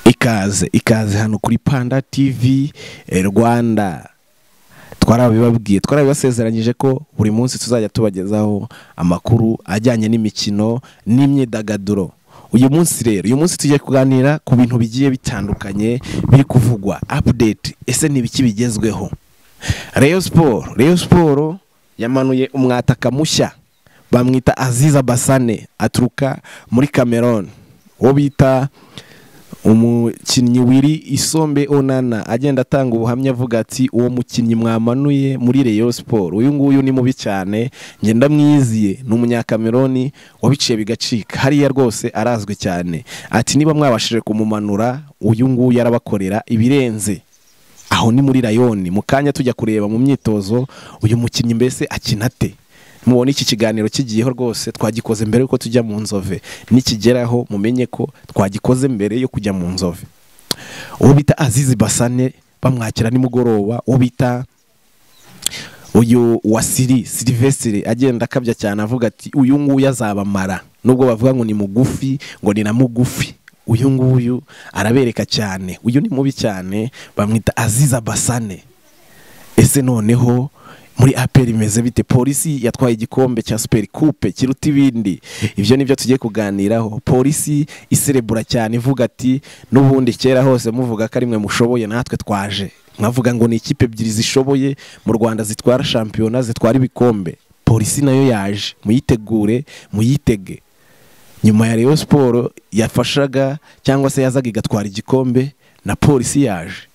ikaze ikaze hano kuri panda tv eh, rwanda twarabibabwiye twarabibasezeranyije ko buri munsi tuzajya tubagezaho amakuru ajyanye n'imikino n'imyidagaduro uyu munsi rero uyu munsi tugiye kuganira ku bintu bigiye bitandukanye biri kuvugwa update ese ni ibiki bigezweho Rayon Sport Rayon Sport yamanuye umwataka mushya bamwita Aziza Basane aturuka muri Cameroon uwo bita umukinnyi wiri isombe onana agenda atanga ubuhamya avuga ati uwo mukinnyi mwamanuye muri Rayon Sport uyu nguyu ni mubi cyane njye ndamwiyiziye ni umunyakameroni wabiciye bigacika hariya rwose arazwi cyane ati niba mwabashije kumumanura uyu nguyu arabakorera ibirenze aho ni muri rayoni mu kanya tujya kureba mu myitozo uyu mukinnyi mbese akina ate mubona iki kiganiro kigiyeho rwose twagikoze mbere yuko tujya mu nzove nikigeraho mumenye ko twagikoze mbere yo kujya mu nzove uwo bita azizi basane bamwakira nimugoroba uwo bita uyu wa siri silivesire agenda akabya cyane avuga ati uyu nguyu azabamara nubwo bavuga ngo ni mugufi ngo ni na mugufi uyu nguyu arabereka cyane uyu ni mubi cyane bamwita aziza basane ese noneho muri aperi imeze bite polisi yatwaye igikombe cya superi kupe kiruta ibindi ibyo nibyo tugiye kuganiraho polisi iserebura cyane ivuga ati n'ubundi kera hose muvuga ko ari mwe mushoboye natwe twaje mwavuga ngo ni ikipe ebyiri zishoboye mu rwanda zitwara shampiyona zitwara ibikombe polisi nayo yaje muyitegure muyitege nyuma ya Rayon siporo yafashaga cyangwa se yazaga igatwara igikombe na polisi yaje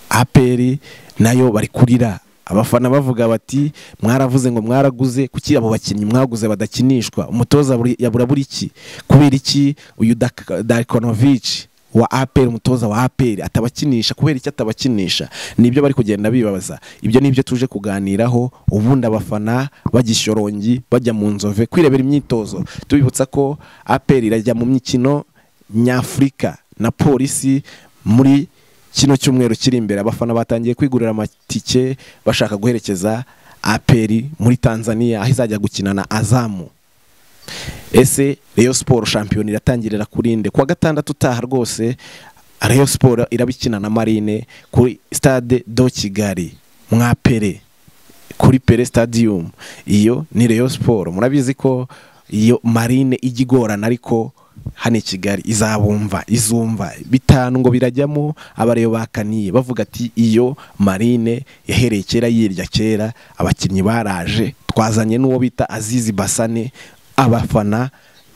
aperi nayo bari kurira abafana bavuga bati mwaravuze ngo mwaraguze kuki abo bakinnyi mwaguze badakinishwa umutoza buri- yabura buri iki kubera iki uyu darikonovici wa aperi umutoza wa aperi atabakinisha kubera iki atabakinisha nibyo bari kugenda bibabaza ibyo nibyo tuje kuganiraho ubundi abafana bajya ishorongi bajya mu nzove kwirebera imyitozo tubibutsa ko aperi irajya mu mikino nyafurika na polisi muri kino cyumweru kiri imbere abafana batangiye kwigurira amatike bashaka guherekeza aperi muri tanzania aho izajya gukina na azamu ese Rayon siporo shampiyona iratangirira kuri nde kuwa gatandatu utaha rwose Rayon siporo irabikina na marine kuri stade do kigali mwa pere kuri pere stadium iyo ni Rayon siporo murabizi ko iyo marine ijya igorana ariko hano i kigali izabumva izumva bitanu ngo birajyamo abareyo bakaniye bavuga ati iyo marine yahereye kera yirya kera abakinnyi baraje twazanye n'uwo bita azizi basane abafana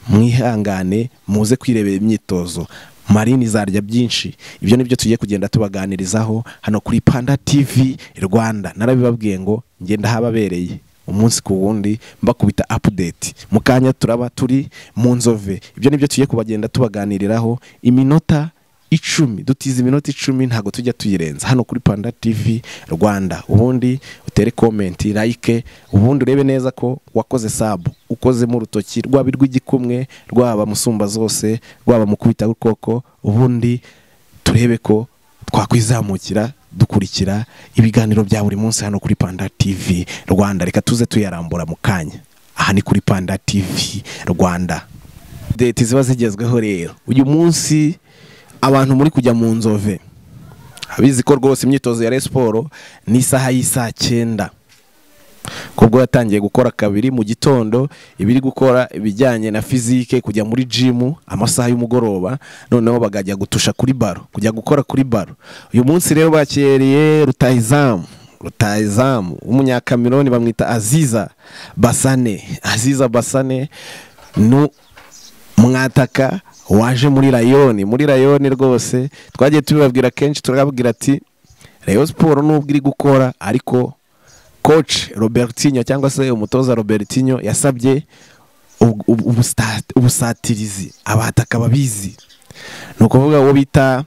mwihangane muze kwirebera imyitozo marine izarya byinshi ibyo nibyo tugiye kugenda tubaganirizaho hano kuri panda tv rwanda narabibabwiye ngo ngenda hababereye umunsi ku wundi mbakubita apudeti mu kanya turaba turi mu nzove ibyo nibyo tugiye kubagenda tubaganiriraho iminota icumi dutiza iminota icumi ntabwo tujya tuyirenza hano kuri panda tv rwanda ubundi utere komenti like ubundi urebe neza ko wakoze sabu ukozemo urutoki rwaba irw'igikumwe rwaba musumba zose rwaba mu kubita ukoko ubundi turebe ko twakwizamukira dukurikira ibiganiro bya buri munsi hano kuri panda tv rwanda reka tuze tuyarambura mu kanya aha ni kuri panda tv rwanda deti ziba zigezweho rero uyu munsi abantu muri kujya mu nzove abizi ko rwose imyitozo ya resiporo ni isaha y'isaa cyenda kubwo yatangiye gukora kabiri mu gitondo iba iri gukora ibijyanye na fizike kujya muri jimu amasaha y'umugoroba noneho bakajya gutusha kuri baro kujya gukora kuri baro uyu munsi rero bakiriye rutayizamu rutayizamu w'umunyakameroni bamwita aziza basane aziza basane ni mwataka waje muri rayoni muri rayoni rwose twagiye tubibabwira kenshi turababwira ati rayon siporo nubwo iri gukora ariko coach robertinho cyangwa se umutoza robertinho yasabye ubu- ubu- ubusta- ubusatirizi abataka babizi ni ukuvuga uwo bita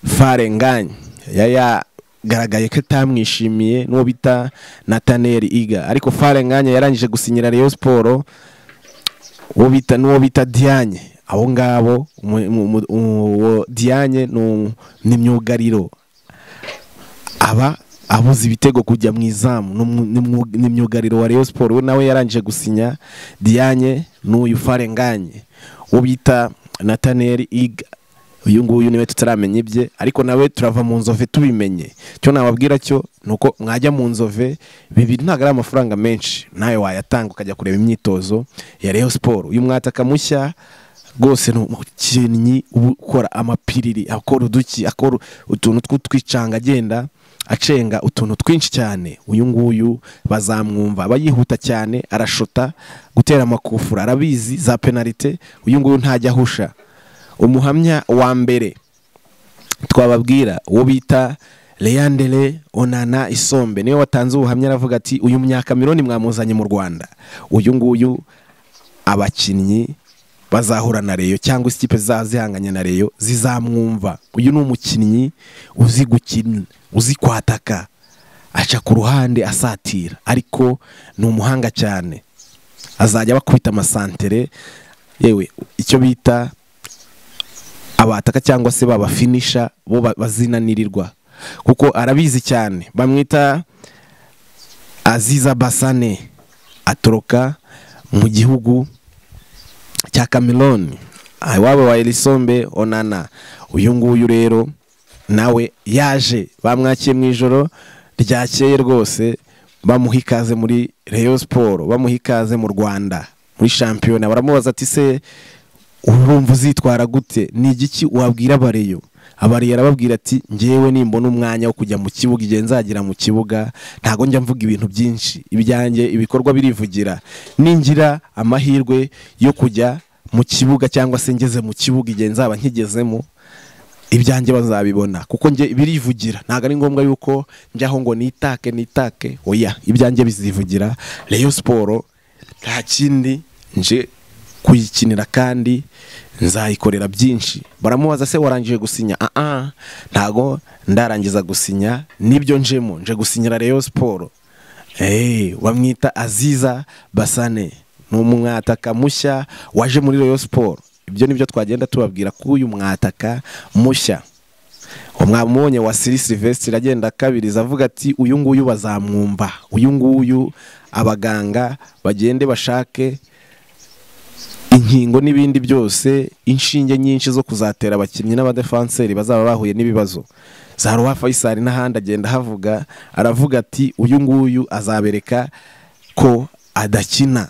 farenganye yagaragaye ko atamwishimiye n'uwo bita nataneri iga ariko farenganye yarangije gusinyira rayon siporo uwo bita n'uwo bita diyanye abo ngabo umu- umu- umu- uwo diyanye ni umu- ni myugariro aba abuze ibitego kujya mu izamu ni umu- ni umwu- ni myugariro wa Rayon Sport we nawe yarangije gusinya Dianye n'uyu Farenganye uwo bita Nathaniel Iga uyu nguyu niwe tutaramenya ibye ariko nawe turava mu nzove tubimenye cyo nababwira cyo ni uko mwajya mu nzove bibiri ntabwo ari amafaranga menshi nawe wayatanga ukajya kureba imyitozo ya reyo siporo uyu mwataka mushya rwose ni umukinnyi uba ukora amapiriri akora uduki akora utuntu tw'utwicanga agenda acenga utuntu twinshi cyane uyu nguyu bazamwumva aba yihuta cyane arashota gutera amakufura arabizi za penalite uyu nguyu ntajya ahusha umuhamya wa mbere twababwira uwo bita leyandere onana isombe niwe watanze ubuhamya aravuga ati uyu myakamironi mwamuzanye mu rwanda uyu nguyu abakinnyi bazahura na reyo cyangwa ikipe zizaba zihanganye na reyo zizamwumva uyu ni umukinnyi uzi gukina uzi kwataka aca ku ruhande asatira ariko ni umuhanga cyane azajya bakubita amasantere yewe icyo bita abataka cyangwa se babafinisha bo bazinanirirwa kuko arabizi cyane bamwita aziza basane atoroka mu gihugu cya kameroni iwabo wa erisombe onana uyu nguyu rero nawe yaje bamwakiye mu ijoro ryakeye rwose bamuha ikaze muri reyo siporo bamuha ikaze mu rwanda muri shampiyona baramubaza ati se urumva uzitwara gute ni igiki wabwira abareyo abariya arababwira ati ngewe nimbona umwanya wo kujya mu kibuga igihe nzagera mu kibuga ntabwo njya mvuga ibintu byinshi ibyanjye ibikorwa birivugira ningira amahirwe yo kujya mu kibuga cyangwa se ngeze mu kibuga igihe nzaba nkigezemo ibyanjye bazabibona kuko njye birivugira ntabwo ari ngombwa yuko njyaho ngo nitake nitake oya ibyanjye bizivugira reyo siporo nta kindi nje kuyikinira kandi nzayikorera byinshi baramubaza se warangije gusinya aha ntago ndarangiza gusinya nibyo njemo nje gusinyira reyo siporo bamwita aziza basane ni umwataka mushya waje muri reyo siporo ibyo ni byo twagenda tubabwira ko uyu mwataka mushya mwamubonye wa siri silivesitiri agenda akabiriza avuga ati uyu nguyu bazamwumva uyu nguyu abaganga bagende bashake inkingo n'ibindi byose inshinge nyinshi zo kuzatera abakinnyi n'abadefanseri bazaba bahuye n'ibibazo za ruwa fayisari n'ahandi agenda ahavuga aravuga ati uyu nguyu azabereka ko adakina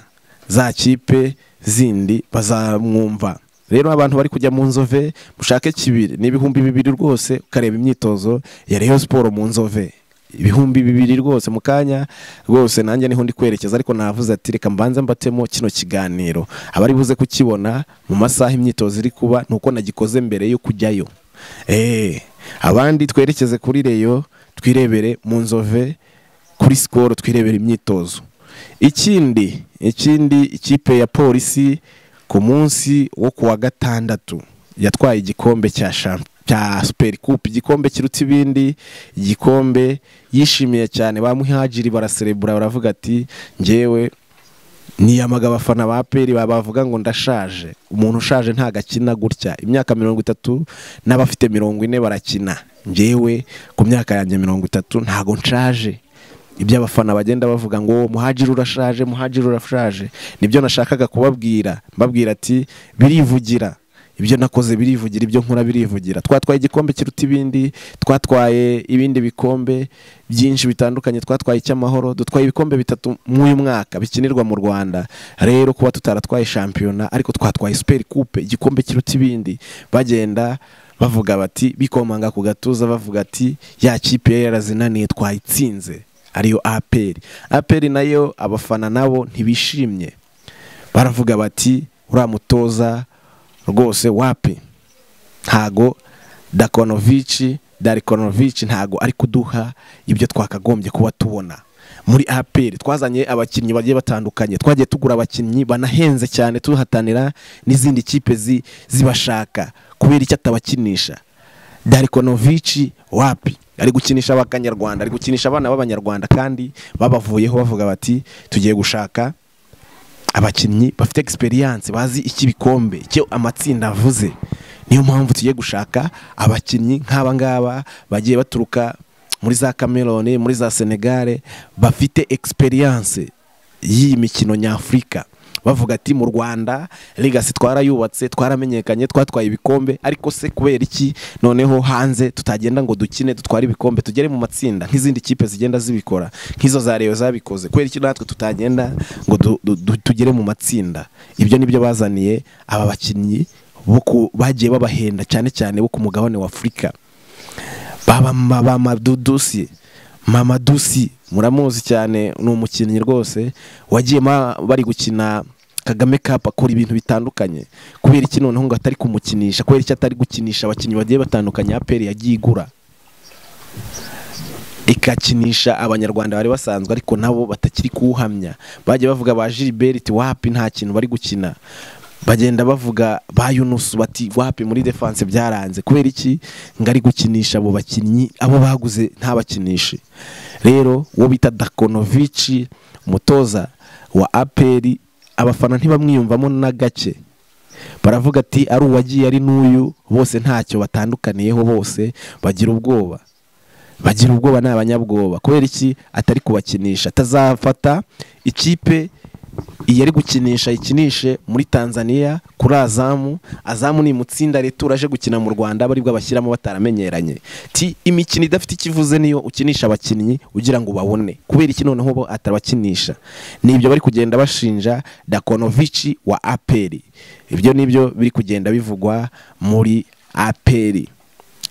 za kipe zindi bazamwumva rero abantu bari kujya mu nzove mushake kibiri ni ibihumbi bibiri rwose ukareba imyitozo ya reyo siporo mu nzove ibihumbi bibiri rwose mu kanya rwose nanjye niho ndi kwerekeza ariko navuze ati reka mbanze mbatemo kino kiganiro abari buze kukibona mu masaha imyitozo iri kuba ni uko nagikoze mbere yo kujyayo eee abandi twerekeze kuri reyo twirebere mu nzove kuri sikoro twirebera imyitozo ikindi ikindi ikipe ya polisi ku munsi wo ku wa gatandatu yatwaye igikombe cya shampiyona cya superi kupe igikombe kiruta ibindi igikombe yishimiye cyane bamuhagiri baraserebura baravuga ati ngewe niyamaga abafana ba peri bavuga ngo ndashaje umuntu ushaje ntabwo akina gutya imyaka mirongo itatu n'abafite mirongo ine barakina ngewe ku myaka yanjye mirongo itatu ntabwo nshaje ibyo abafana bagenda bavuga ngo muhagire urashaje muhagire urashaje nibyo nashakaga kubabwira mbabwira ati birivugira ibyo nakoze birivugira ibyo nkora birivugira twatwaye igikombe kiruta ibindi twatwaye ibindi bikombe byinshi bitandukanye twatwaye icy'amahoro dutwaye ibikombe bitatu mw'uyu mwaka bikinirwa mu rwanda rero kuba tutaratwaye shampiyona ariko twatwaye superi kupe igikombe kiruta ibindi bagenda bavuga bati bikomanga ku gatuza bavuga ati ya kipe yari yarazinaniye twayitsinze ariyo aperi aperi nayo abafana nabo ntibishimye baravuga bati uriya mutoza rwose wapi ntago dakonovici darikonovici ntago ari kuduha ibyo twakagombye kuba tubona muri aperi twazanye abakinnyi bagiye batandukanye twagiye tugura abakinnyi banahenze cyane tuhatanira n'izindi kipe zibashaka kubera icyo atabakinisha darikonovici wapi ari gukinisha abanyarwanda ari gukinisha abana b'abanyarwanda kandi babavuyeho bavuga bati tugiye gushaka abakinnyi bafite egisperiyanse bazi icy'ibikombe icyo amatsinda avuze niyo mpamvu tugiye gushaka abakinnyi nk'aba ngaba bagiye baturuka muri za kameroni muri za senegare bafite egisperiyanse y'iyi mikino nyafurika bavuga ati mu rwanda ligasi twarayubatse twaramenyekanye twatwaye ibikombe ariko se kubera iki noneho hanze tutagenda ngo dukine dutware ibikombe tugere mu matsinda nk'izindi kipe zigenda zibikora nk'izo za reyo zabikoze kubera iki natwe tutagenda ngo du- du- du- tugere mu matsinda ibyo nibyo bazaniye aba bakinnyi bo ku- bagiye babahenda cyane cyane bo ku mugabane wa afurika baba ma- ba madudusi mamadusi muramuzi cyane ni umukinnyi rwose wagiye ma- bari gukina kagame cup akora ibintu bitandukanye kubera iki noneho ngo atari kumukinisha kubera iki atari gukinisha abakinnyi bagiye batandukanye aperi yagiye igura ikakinisha abanyarwanda bari basanzwe ariko nabo batakiri kuwuhamya bagiye bavuga ba gilbert wapi nta kintu bari gukina bagenda bavuga ba yunusu bati wapi muri defense byaranze kubera iki ngo ari gukinisha abo bakinnyi abo baguze ntabakinishe rero uwo bita dakonovici umutoza wa aperi abafana ntibamwiyumvamo na gake baravuga ati ari uwagiye ari n'uyu bose ntacyo batandukaniyeho bose bagira ubwoba bagira ubwoba ni abanyabwoba kubera iki atari kubakinisha atazafata ikipe iyi ari gukinisha ikinishe muri tanzania kuri azamu azamu ni imutsinda leta uraje gukina mu rwanda aba aribwo abashyiramo bataramenyeranye ti imikino idafite icyo ivuze niyo ukinisha abakinnyi ugira ngo ubabone kubera iki noneho bo atabakinisha nibyo bari kugenda bashinja dakonovici wa aperi ibyo nibyo biri kugenda bivugwa muri aperi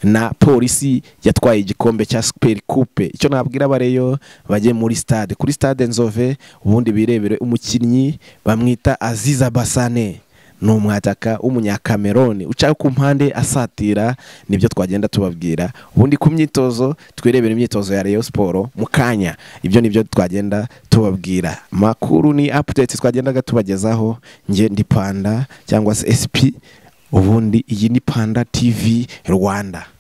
na polisi yatwaye igikombe cya superi kupe icyo nabwira abareyo bajye muri stade kuri stade nzove ubundi birebere umukinnyi bamwita aziza basane ni umwataka w'umunyakameroni uca ku mpande asatira nibyo twagenda tubabwira ubundi ku myitozo twirebere imyitozo ya reyo siporo mu kanya ibyo nibyo twagenda tubabwira makuru ni apudeti twagendaga tubagezaho nge ndi panda cyangwa se esipi ubundi iyi ni panda tv rwanda